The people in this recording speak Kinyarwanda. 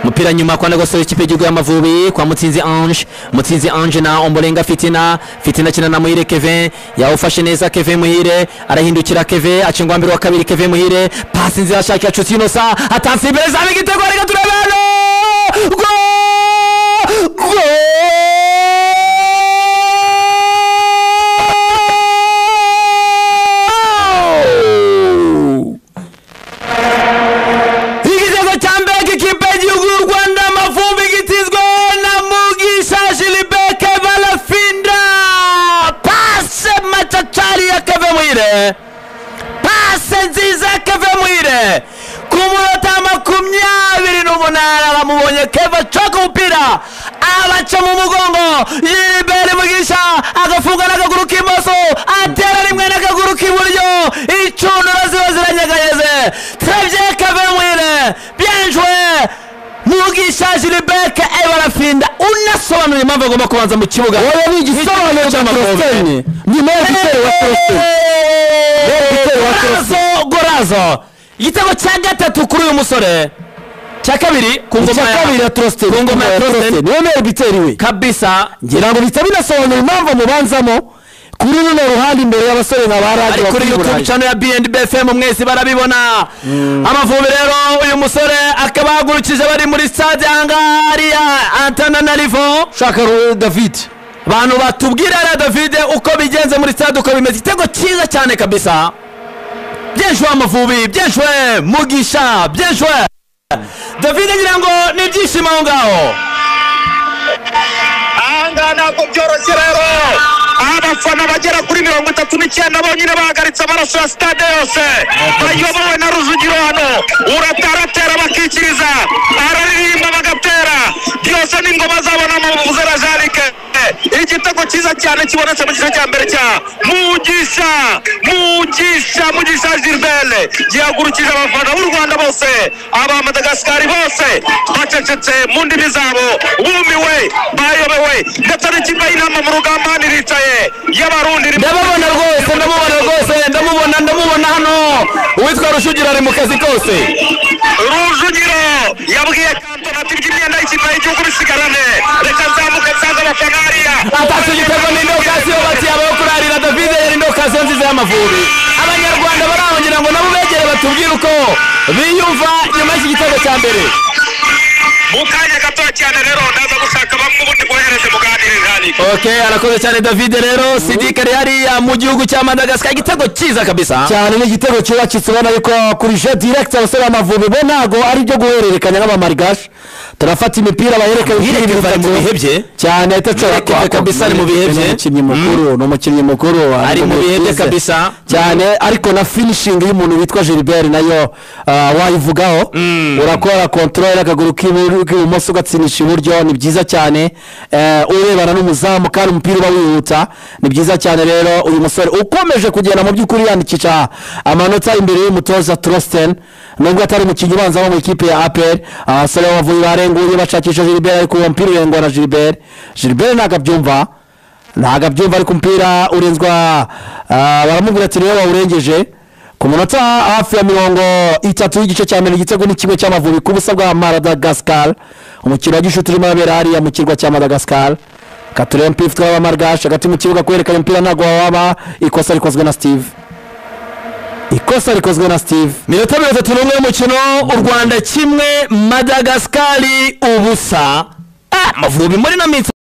umupira nyuma kwa ndagosoro ikipe y'igihugu y'amavubi kwa mutsinzi ange mutsinzi ange na ombolenga fitina fitina akina na muhire kevin yawufashe neza kevin muhire arahindukira kevin acengwa mbere wa kabiri kevin muhire pasi nzira ashakira nshuti inosa atansi imbere zawe igitego reka turabana go go igitego cya mbere ikipe y'igihugu y'u rwanda amavubi gitizweho na mugisha jilibeke barafinda pase macacari ya keve muhire pase nziza ya keve muhire ku munota makumyabiri n'umunani aramubonye keva acoka umupira abaca mu mugongo yibere mugisha agafunga n'akaguru k'imoso atera rimwe n'akaguru k'iburyo incundura ziba ziranyeganyeze travye keve muhire bien joué mugisha jilibeke ebarafinda unasobanura impamvu agomba kubanza mu kibuga wowe ni igisobanuro cya porositeni nyuma yo gutera wa porositeni igitego wa Chelsea. gorazo gorazo igitego cya gatatu kuri uyu musore cya kabiri ku ngoma icya ya- kabiri ya torositeni ku ngoma ya Torsten. wemeye bitera iwe kabisa ngira ngo bihita binasobanura impamvu mubanzamo kuri runo ruhande imbere y'abasore nka ba radiyo ari kuri youtube channel ya bnb fm mwese barabibona amavubi rero uyu musore akaba ahagurukije bari muri stade ahangaha ari ya antananarivo ushaka david abantu batubwira rero davide uko bigenze muri stade uko bimeze igitego cyiza cyane kabisa byeshwe amavubi byeshwe mugisha byeshwe davide ngira ngo ni ibyishimo aho ngaho ahangaha ntabwo byoroshye rero abafana bagera kuri mirongo itatu n'icyenda bonyine bahagaritse amaraso ya sitade yose bayobowe na rujugiro hano urataratera bakikiriza araririmba bagatera byose n'ingoma zabona mu buzera jarike igitego cyiza cyane kibonetse mu gice cya mbere cya mugisha mugisha mugisha gilbert gihagurukije abafana b'u rwanda bose aba madagasikari bose bacecetse mu ndimi zabo bumiwe bayobewe ndetse n'ikipe y'inama mu rugamba hano iricaye y'abarundi iri- ndababona rwose ndamubona rwose ndamubona ndamubona hano uwitwa rujugira ari mu kazi kose rujugiro yabwiye kantona ati by'imyenda y'ikipe y'igihugu bisigarane reka nzamuke nsange abafana hariya atatu igitego ni indokasiyo bakiyabaho kurarira davide yari indokasiyo nziza y'amavubi abanyarwanda barahongira ngo nabo begere batubwire uko biyumva nyuma y'iki gitego cya mbere mu kanya gato cyane rero ndaza gushaka bamwe ubundi bohereze muganirire hariya ok arakoze cyane davide rero sidike ari hariya mu gihugu cya madagascar igitego cyiza kabisa cyane n'igitego cyubakitse ubona yuko kuri je direct abasore b'amavubi bo ntabwo ari ibyo guhererekanya n'abamarigashi turafata imipira bahereka Muhire imipira Kevin ari mu itatu. bihe bye. cyane itacora Muhire Kevin kabisa ari mu bihe bye. ni umukinnyi mukuru ni umukinnyi mukuru Ari mu bihe bye tubizi. kabisa. cyane ariko na finishing y'umuntu witwa Gilbert nayo ah, wayivugaho urakora control akaguru k'ibu- k'ibumoso ugatsinisha iburyo ni byiza cyane Eh, urebana n'umuzamu kandi umupira uba wihuta ni byiza cyane rero uyu musore ukomeje kugenda mu by'ukuri yandikisha amanota imbere y'umutoza Trosten nubwo atari umukinnyi ubanza wo mu ikipe ya APR abasore bavuye barenguye bashakisha Gilbert ariko uwo mupira urengwa na Gilbert Gilbert ntabwo abyumva ntabwo abyumva ariko umupira urenzwa ah, baramubwira ati niwe wawurengeje ku munota hafi ya mirongo itatu y'igice cya mbere igitego ni kimwe cy'amavubi ku busa bwa madagasikari umukino wa gishuti urimo urabera hariya mu kirwa cya madagasikari katureba umupira ufitwe n'abamargashi hagati mu kibuga kwerekana umupira ntabwo waba ikosa rikozwe na steve ikosa rikozwe na steve minota mirongo itatu n'umwe y'umukino u rwanda kimwe madagasikari ubusa Ah, amavubi muri ino minsi